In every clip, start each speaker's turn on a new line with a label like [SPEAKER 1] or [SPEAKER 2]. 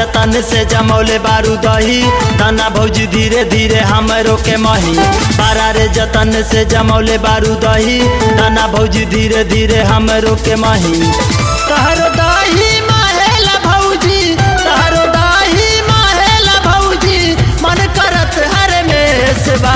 [SPEAKER 1] जतन से जमौले बारू दही दाना भौजी धीरे धीरे हमरो के मही बारा रे जतन से जमौले बारू दही दाना भौजी धीरे धीरे हमरो के मही तहरो दही माहेला भौजी तहरो दही माहेला भौजी मन करत हर में से बा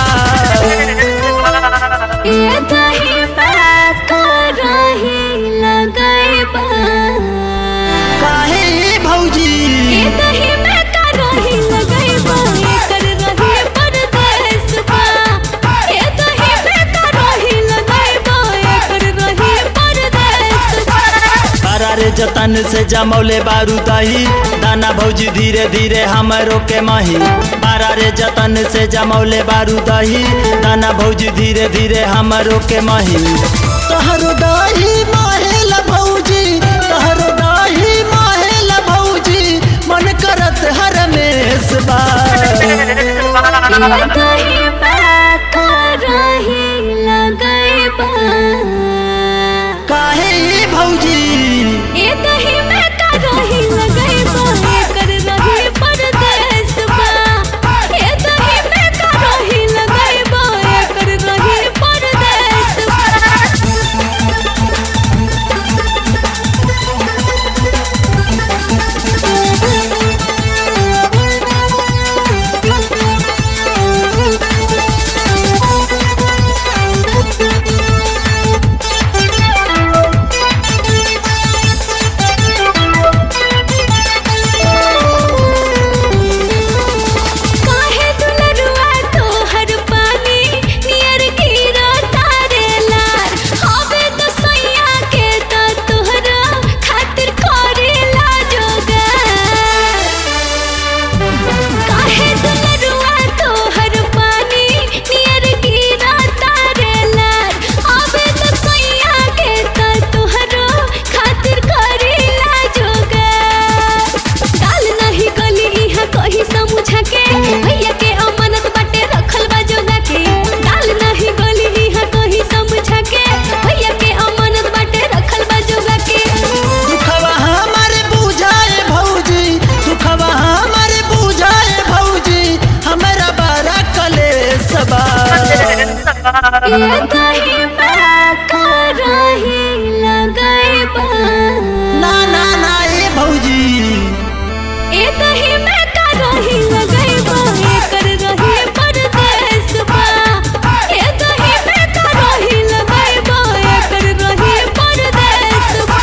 [SPEAKER 2] ये दही में करही लगैबा
[SPEAKER 1] काहे भौजी
[SPEAKER 2] ये दही में करही लगैबा एकर रही परदेस बा ये दही में करही लगैबा एकर रही परदेस बा
[SPEAKER 1] बारा रे जतन से जमौले बारू दही दाना भौजी धीरे धीरे हमरो के मही बारा रे जतन से जमौले बारू दही दाना भौजी धीरे धीरे हमरो के मही तहरो दही माहेल भौजी तहरो दही माहेल भौजी मन करत हर मेस बा
[SPEAKER 2] ये दही में करही लगैबा
[SPEAKER 1] काहे भौजी
[SPEAKER 2] ये दही में करही लगैबा एकर रही परदेस बा ये दही में करही लगैबा एकर रही परदेस बा काहे दुलरुआ तोहर पानी नियर गिरा तारे लार हवे तो सैया के तो तोहरा खातिर करेला जोगार काहे दुलरुआ तोहर पानी नियर गिरा तारे लार हवे तो सैया के तो तोहरा खातिर करेला जोगार डाल नहीं गली इहा कही समझा के भैया के अमानत बाटे रखल बा जोगा के डाल नहीं गली इहा कही समझा के भैया के अमानत बाटे रखल बा जोगा के
[SPEAKER 1] दुखवा हमारे बुझाए भौजी दुखवा हमारे बुझाए भौजी हमरा बड़ा कलेश बा
[SPEAKER 2] ये दही में करही लगैबा
[SPEAKER 1] ना ना ना ए भौजी
[SPEAKER 2] ए दही में करही लगैबा एकर रही परदेस बा ए दही में करही लगैबा एकर रही परदेस बा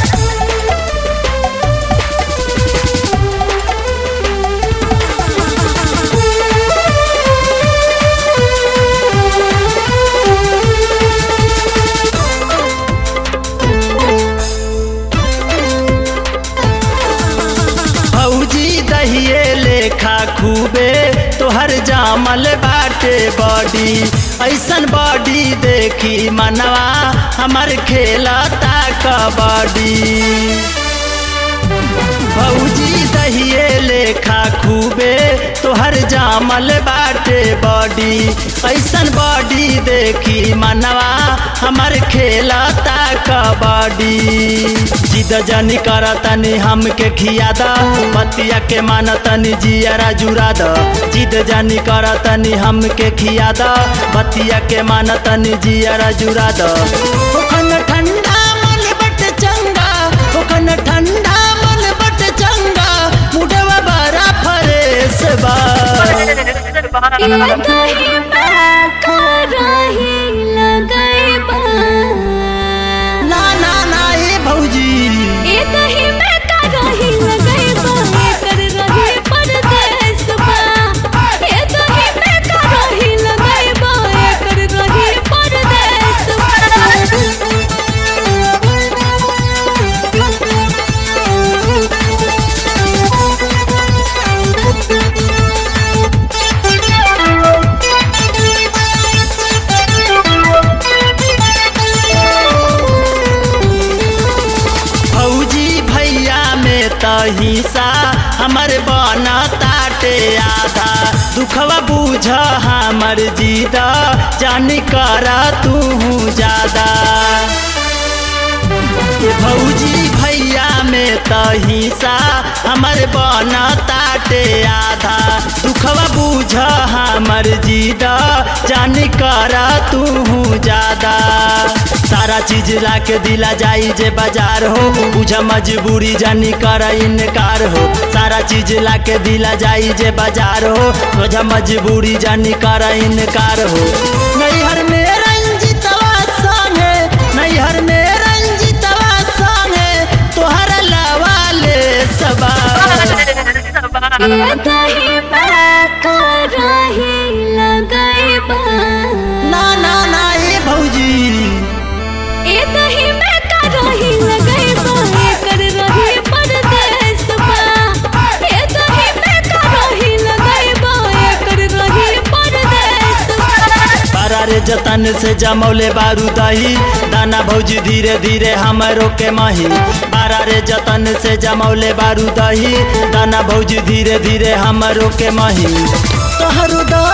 [SPEAKER 1] भौजी दहिए लेखा खूबे तोहर जामल बाटे बॉडी ऐसन बॉडी देखी मनवा हमर खेलता कबड्डी भौजी दहिए लेखा खूबे तोहर जामल बाटे बॉडी ऐसन बॉडी देखी मनवा हमर खेलता कबड्डी जिद जनी करतनी हमके खिया द बतिया के मानतनी जियरा जुरा द जिद जनी करतनी हमके खिया द बतिया के मानतनी जियरा जुरा द ओखन ठंडा मन बट चंगा ओखन ठंडा मन बट चंगा मुडवा बड़ा फरेस बा
[SPEAKER 2] ये दही में करही लगैबा
[SPEAKER 1] ना ना ना ए भौजी
[SPEAKER 2] ए दही में करही लगैबा एकर रही परदेस बा ए दही में करही लगैबा एकर रही परदेस
[SPEAKER 1] भौजी भैया में त हिस्सा हमर बना ताटे आधा दुखवा बूझ हमर जीदा जान कर तू ज्यादा ए भौजी भैया में त हिस्सा हमर बन ताटे आधा दुखवा बुझ हमर जीद जान कर तू ज्यादा सारा चीज ला के दिला जाई जे बाजार हो बुझ मजबूरी जानी कर इनकार हो सारा चीज ला के दिला जाई जे बाजार हो बुझ मजबूरी जानी कर इनकार हो नैहर में रंजितवा संगे नैहर में रंजितवा संगे तोहर लवाले सबा
[SPEAKER 2] ये दही में करही लगैबा
[SPEAKER 1] ना ना ना ए भौजी
[SPEAKER 2] ए दही में करही लगैबा एकर रही परदेस बा ए दही में करही लगैबा एकर रही परदेस बा
[SPEAKER 1] बारा रे जतन से जमौले बारू दही दाना भौजी धीरे धीरे हमरो के मही बारा रे जतन से जमौले बारू दही दाना भौजी धीरे धीरे हमरो के मही तोहरो द